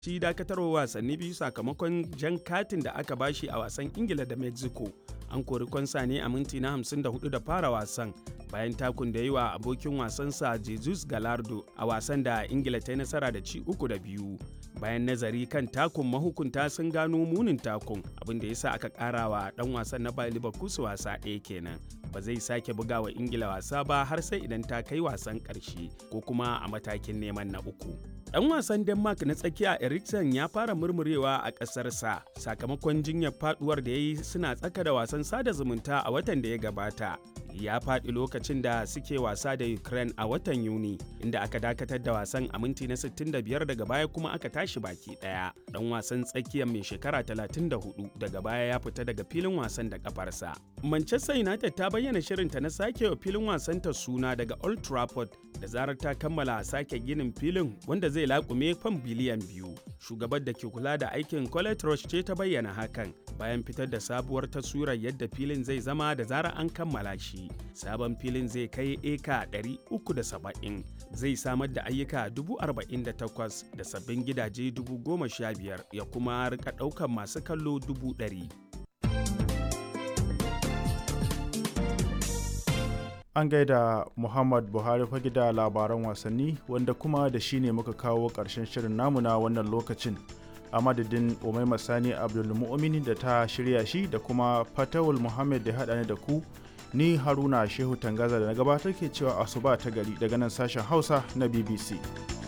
shi dakatarwa wasanni biyu sakamakon jan katin da aka bashi a wasan ingila da mexico an kori kwansa ne a minti na 54 da fara wasan bayan takun da yi wa abokin wasansa jesus galardo a wasan da ingila ta yi nasara da ci uku da biyu bayan nazari kan takun mahukunta sun gano munin takun abin da ya sa aka kara wa dan wasan na bayan liverpool wasa ɗaya kenan ba zai sake buga wa ingila wasa ba har sai idan ta kai wasan ƙarshe ko kuma a matakin neman na uku Dan wasan Denmark na tsakiya Eriksen ya fara murmurewa a ƙasarsa sakamakon jinyar faduwar da ya yi suna tsaka da wasan sada zumunta a watan da ya gabata. Ya faɗi lokacin da suke wasa da Ukraine a watan Yuni, inda aka dakatar da wasan a minti na 65 daga baya kuma aka tashi baki ɗaya. Dan wasan tsakiyar mai shekara 34 daga baya ya fita daga filin wasan da kafarsa. Manchester United ta bayyana shirinta na sake wa filin wasanta suna daga Old Trafford da zarar ta kammala sake ginin filin wanda zai laƙume fam biliyan biyu. Shugabar da ke kula da aikin Colette Roche ce ta bayyana hakan bayan fitar da sabuwar taswirar yadda filin zai zama da zarar an kammala shi. Sabon filin zai kai eka 370 zai samar da ayyuka 48,000 da sabbin gidaje 15,000 ya kuma rika ɗaukar masu kallo 100,000. An gaida Muhammad Buhari fage da labaran wasanni wanda kuma da shi ne muka kawo ƙarshen shirin namu na wannan lokacin. A madadin Umaima Sani Abdulmu'mini da ta shirya shi da kuma Fatawul Muhammad da haɗa ni da ku ni Haruna Shehu Tangaza da na gabatar ke cewa asuba ta gari daga nan sashen Hausa na BBC.